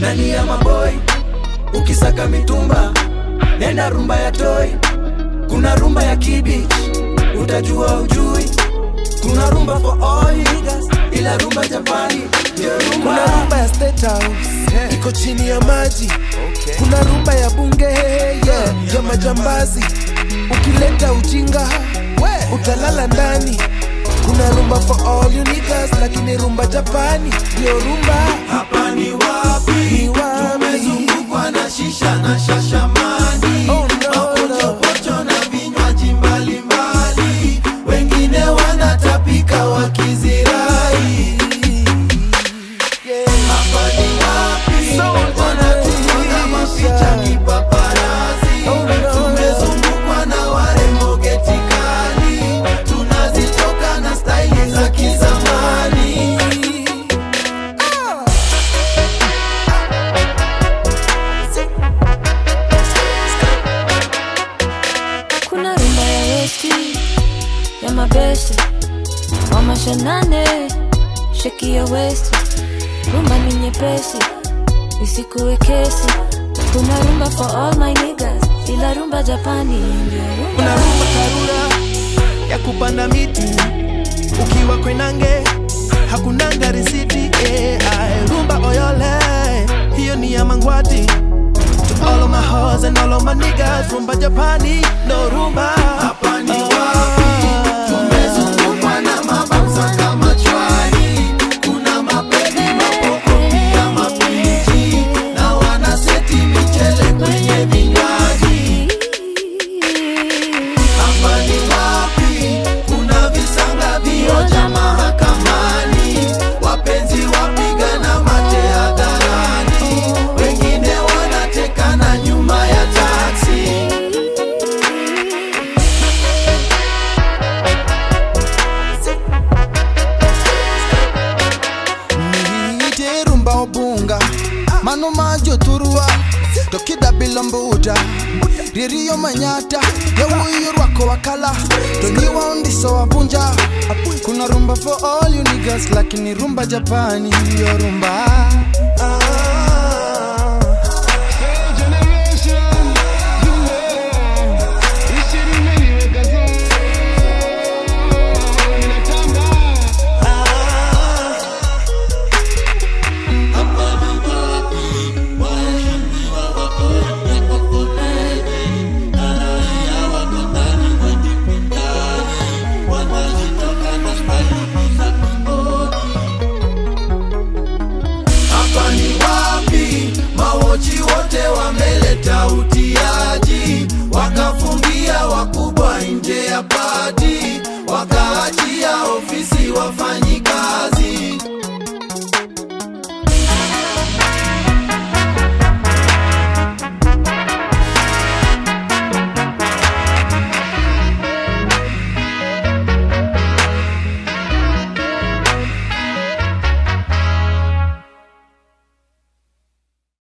nani ya maboi ukisaka mitumba nenda rumba ya toi kuna rumba ya kibich utajua ujui kuna rumba for all niggas ila rumba japani ndio kuna rumba rumba ya State House iko chini ya maji kuna rumba ya bunge yeah, ya majambazi ukileta ujinga utalala ndani kuna rumba for all you niggas lakini rumba japani ndio rumba hapa ni wapi Ni wapi? tumezungukwa na shisha na shashamani Oh, no, mapochopocho na vinywaji mbalimbali wengine wanatapika wakizirai yeah. hapa ni wapi So wanatupiga mapicha kipaparazi Oh, no. tumezungukwa na warembo getikali tunazitoka na staili za kizamani kuna rumba ya westi ya mabeste wa mashanane sheki ya westi rumba ni nyepesi isikuwe kesi kuna rumba for all my niggas ila rumba japani ndio kuna rumba rumba karura ya kupanda miti ukiwa kwenange hakunanga risiti eh, ae, rumba oyole hiyo ni ya mangwati to all of my hoes and all of my niggas rumba japani no rumba hapa ni wapi tumezungukwa na mabamsa kama chwani kuna mapedi mapoko pia mapiji na wanaseti michele kwenye vinywaji hapa ni wapi kuna visanga vioja mahakamani wapenzi wapigana mate hadharani wengine wanatekana nyuma ya taksi niite rumba obunga mano majo turua tokida bilombuda ririyo manyata yawuyo rwako wakala toniwa undiso wabunja kuna rumba for all you niggas lakini rumba japani yo rumba ah.